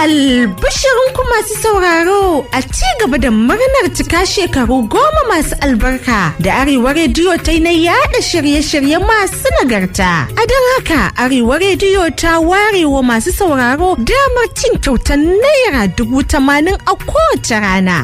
Albishirinku masu sauraro a ci gaba da murnar cika shekaru goma masu albarka da Arewa Rediyo ta yi na yada shirye-shirye masu nagarta. A don haka Arewa Rediyo ta ware wa masu sauraro damar cin kyautar naira dubu tamanin a kowace rana.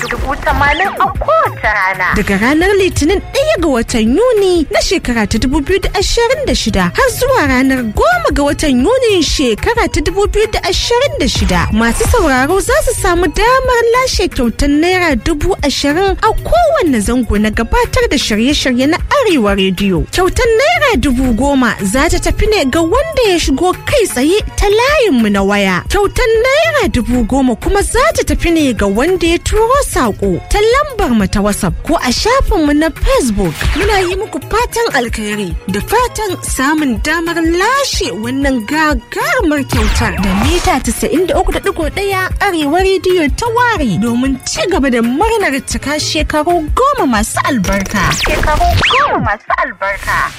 Daga ranar Litinin ɗaya ga watan Yuni na shekara ta 2026 har zuwa ranar goma ga watan Yuni shekara ta 2026 masu sauraro za su samu damar lashe kyautar naira dubu ashirin a kowanne zango na gabatar da shirye-shirye na Arewa Rediyo. Kyautar naira dubu goma za ta tafi ne ga wanda ya shigo kai tsaye ta layinmu na waya. Kyautar naira dubu goma kuma za ta tafi ne ga wanda ya turo saƙo ta lambar mu ta WhatsApp ko a shafinmu na Facebook. Muna yi muku fatan alkhairi da fatan samun damar lashe wannan gagarumar kyautar da mita 93.1 arewa rediyo ta ware domin ci gaba da murnar cika shekaru goma masu albarka. Shekaru goma masu albarka.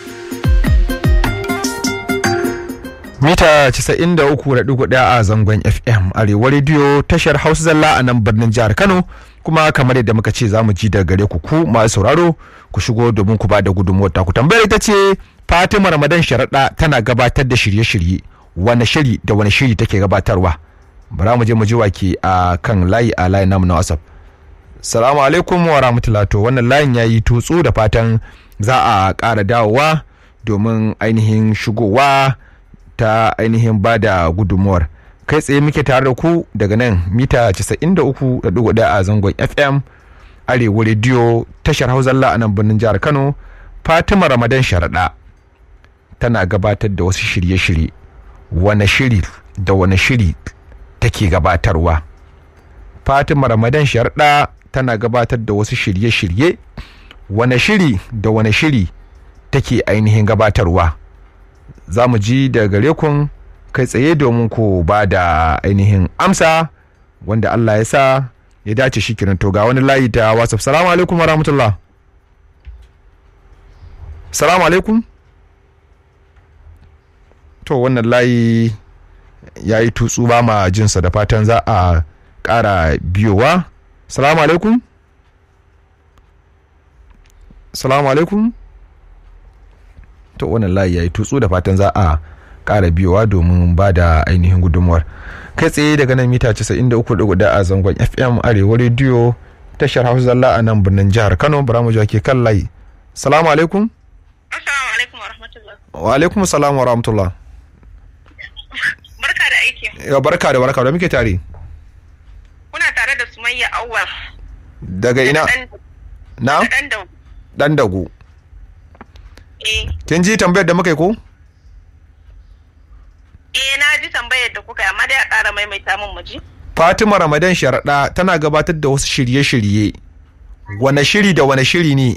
mita 93.1 a zangon fm arewa rediyo tashar hausa zalla a nan birnin jihar kano kuma kamar yadda muka ce za mu ji daga gare ku ku masu sauraro ku shigo domin ku ba da gudunmuwar taku tambayar ita ce fatima ramadan sharaɗa tana gabatar da shirye-shirye wani shiri da wani shiri take gabatarwa bara mu je mu ji wake a kan layi a layin namu na whatsapp salamu alaikum wa rahmatullahi to wannan layin yayi tutsu da fatan za a ƙara dawowa domin ainihin shigowa ta ainihin ba da gudunmuwar kai tsaye muke tare da ku daga nan mita 93.1 a zangon fm arewa rediyo tashar hauzalla a nan birnin jihar kano fatima ramadan sharaɗa tana gabatar da wasu shirye-shirye wane shiri da wane shiri take gabatarwa fatima ramadan sharaɗa tana gabatar da wasu shirye-shirye wane shiri da wane shiri take ainihin gabatarwa za mu ji da gare kun kai tsaye domin ku ba da ainihin amsa wanda Allah ya sa ya dace shi kiran to ga wani layi ta whatsapp salamu alaikum wa rahmatullah salamu alaikum to wannan layi ya yi tutsu ba ma jinsa da fatan za a ƙara biyowa salamu alaikum salamu alaikum to wannan layi ya yi tutsu da fatan za a ƙara biyowa domin ba da ainihin gudunmuwar kai tsaye daga nan mita 93.4 a zangon fm arewa rediyo tashar hausa zalla a nan birnin jihar kano bara mu ke kan layi salamu alaikum assalamu alaikum wa rahmatullah wa alaikum salam wa rahmatullah barka da aiki ya barka da barka da muke tare kuna tare da sumayya awwal daga ina na dan da dan dagu eh kin ji tambayar da muka yi ko eh na ji tambayar da kuka yi amma dai a ƙara maimaita min mu ji fatima ramadan sharaɗa tana gabatar da wasu shirye-shirye wane shiri da wane shiri ne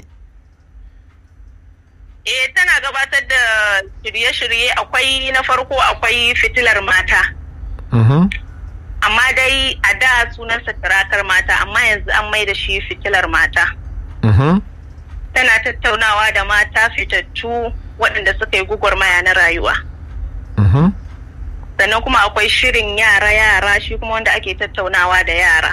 eh tana gabatar da shirye-shirye akwai na farko akwai fitilar mata Mhm. amma dai a da sunansa turakar mata amma yanzu an mai da shi fitilar mata Mhm. tana tattaunawa da mata fitattu waɗanda suka yi gugurmaya na rayuwa Mhm. sannan kuma akwai shirin yara yara shi kuma wanda ake tattaunawa da yara